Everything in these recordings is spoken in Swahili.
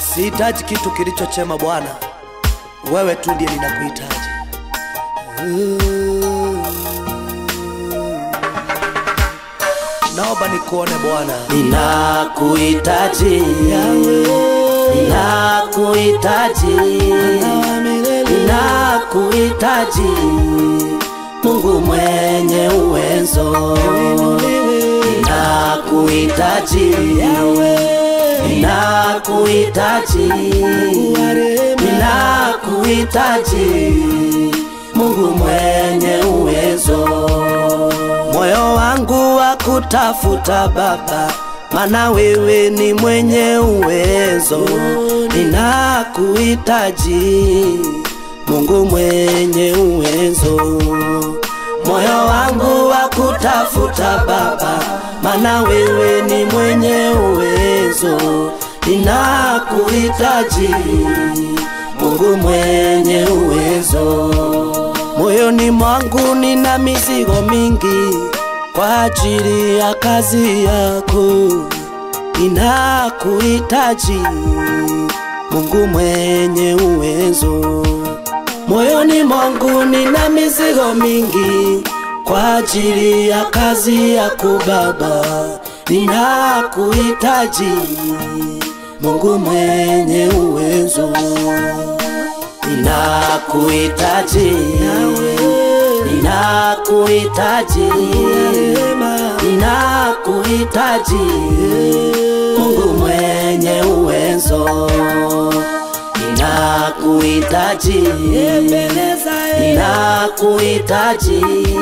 Sihitaji kitu kilichochema Bwana, wewe tu ndiye ninakuhitaji. Naomba nikuone Bwana, Ninakuhitaji Ninakuhitaji Ninakuhitaji Mungu mwenye uwezo Ninakuhitaji Ninakuhitaji Ninakuhitaji Mungu mwenye uwezo Moyo wangu wa kutafuta Baba, mana wewe ni mwenye uwezo. Ninakuhitaji Mungu mwenye uwezo. Moyo wangu wa kutafuta Baba, mana wewe ni mwenye uwezo. Ninakuhitaji Mungu mwenye uwezo. Moyoni mwangu nina mizigo mingi kwa ajili ya kazi yako. Ninakuhitaji Mungu mwenye uwezo. Moyoni mwangu nina mizigo mingi kwa ajili ya kazi yako Baba. Ninakuhitaji Mungu mwenye uwezo. Ninakuhitaji Ninakuhitaji Ninakuhitaji Mungu mwenye uwezo Ninakuhitaji Ninakuhitaji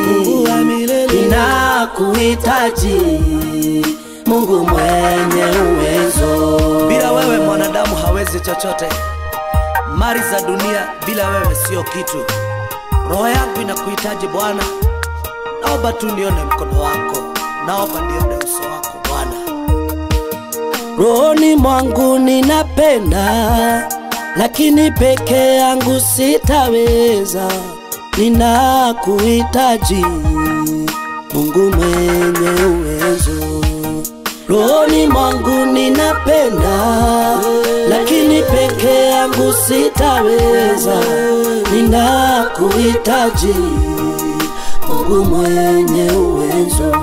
Ninakuhitaji Mungu mwenye uwezo bila wewe mwanadamu hawezi chochote. Mali za dunia bila wewe sio kitu. Roho yangu inakuhitaji Bwana, naomba tu nione mkono wako, naomba nione uso wako Bwana. Rohoni mwangu ninapenda, lakini peke yangu sitaweza. Ninakuhitaji Mungu mwenye uwezo. Rohoni mwangu ninapenda, lakini peke yangu sitaweza. Ninakuhitaji Mungu mwenye uwezo.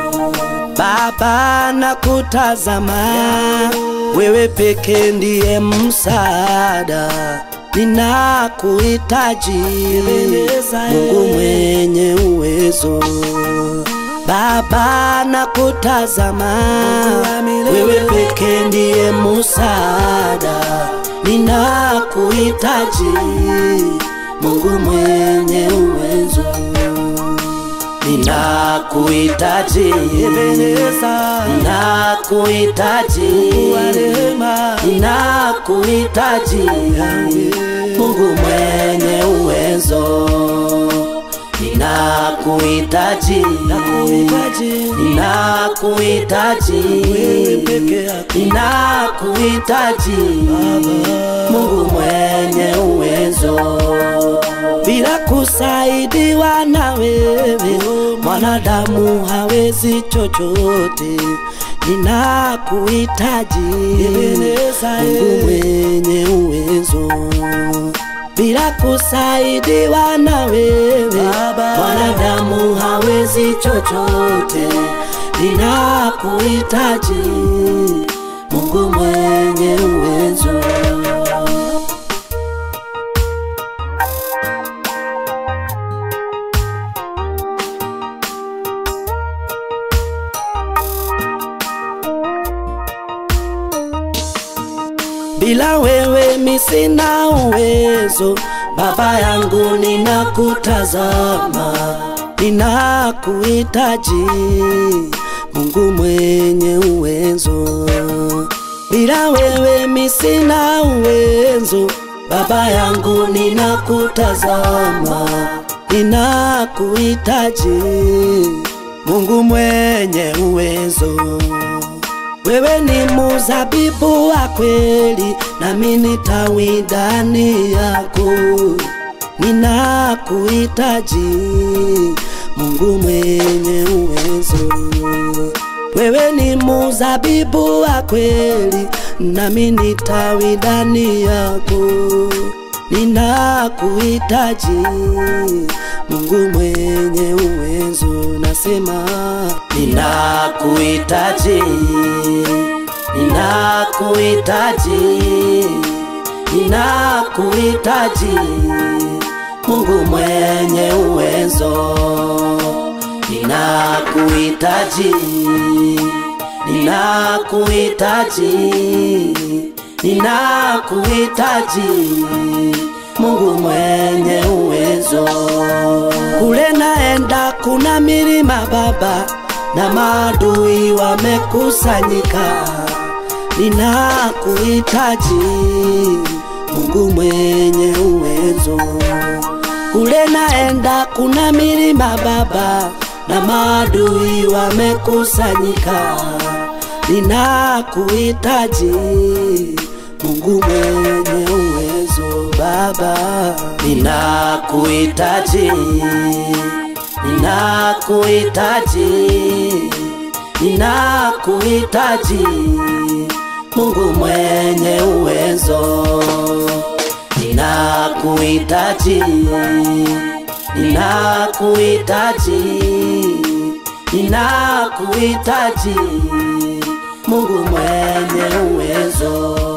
Baba nakutazama, wewe peke ndiye msaada. Ninakuhitaji Mungu mwenye uwezo. Baba nakutazama, wewe peke ndiye msaada. Ninakuhitaji Mungu mwenye uwezo. Ninakuhitaji Ninakuhitaji Ninakuhitaji Mungu mwenye uwezo Ninakuhitaji Ninakuhitaji Ninakuhitaji Mungu mwenye uwezo bila kusaidiwa na wewe mwanadamu hawezi chochote. Ninakuhitaji Mungu mwenye uwezo, bila kusaidiwa na wewe mwanadamu hawezi chochote. Ninakuhitaji Mungu mwenye uwezo. bila wewe mi sina uwezo. Baba yangu ninakutazama, ninakuhitaji Mungu mwenye uwezo. Bila wewe mi sina uwezo. Baba yangu ninakutazama, ninakuhitaji Mungu mwenye uwezo. Wewe ni muzabibu wa kweli, nami ni tawi ndani yako. Ninakuhitaji Mungu mwenye uwezo. Wewe ni muzabibu wa kweli, nami nitawi ndani yako. Ninakuhitaji Mungu mwenye uwezo, nasema ninakuhitaji, ninakuhitaji, ninakuhitaji Mungu mwenye uwezo, ninakuhitaji, ninakuhitaji, ninakuhitaji Mungu mwenye uwezo. Kule naenda kuna milima Baba, na maadui wamekusanyika, ninakuhitaji Mungu mwenye uwezo. Kule naenda kuna milima Baba, na maadui wamekusanyika, ninakuhitaji Mungu mwenye uwezo Baba, ninakuhitaji, ninakuhitaji, ninakuhitaji Mungu mwenye uwezo, ninakuhitaji, ninakuhitaji, ninakuhitaji Mungu mwenye uwezo.